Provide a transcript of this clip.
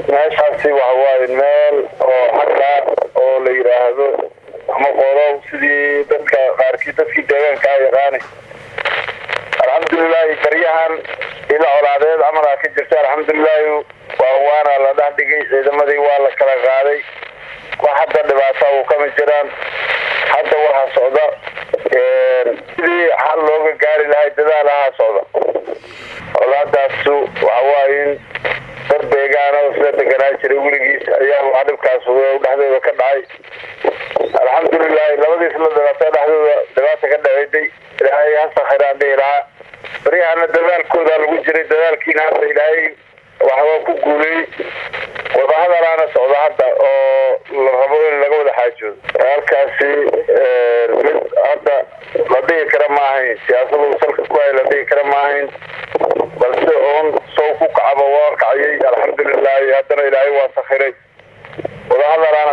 meeshaasi waxawaaye meel oo xagga oo la yidhaahdo ama qolow sidii dadka qaarkii dadkii deegaanka a yaqaani alxamdulilaahi baryahan ila colaadeed camalaa ka jirta alxamdulilaahi waa waana la dhex dhigay ciidamadii waa la kala qaaday wax hadda dhibaata uu kama jiraan hadda waxaa socda sidii xal looga gaari lahay dadaalahaa socda colaadaasu waxawaaye in dad deegaana sida deganaa jiray weligiis ayaa waa dhibkaas dhexdooda ka dhacay alxamdulilaahi labadiis la dhibaata dhexdooda dhibaata ka dhaceyday ilaahay hasakhiraan dhihi lahaa baryahana dadaalkooda lagu jiray dadaalkiina hadda ilaahay waxba ku guulay wadahadalaana socda hadda oo la rabo in laga wada xaajoodo halkaasi mid hadda la dhihi kara ma ahayn siyaasadu salka ku hay la dhihi kara ma ahayn balse oon sow ku kacaba waa kacayay alxamdulilaahi haddana ilaahay waa sakhiray wadahadalaa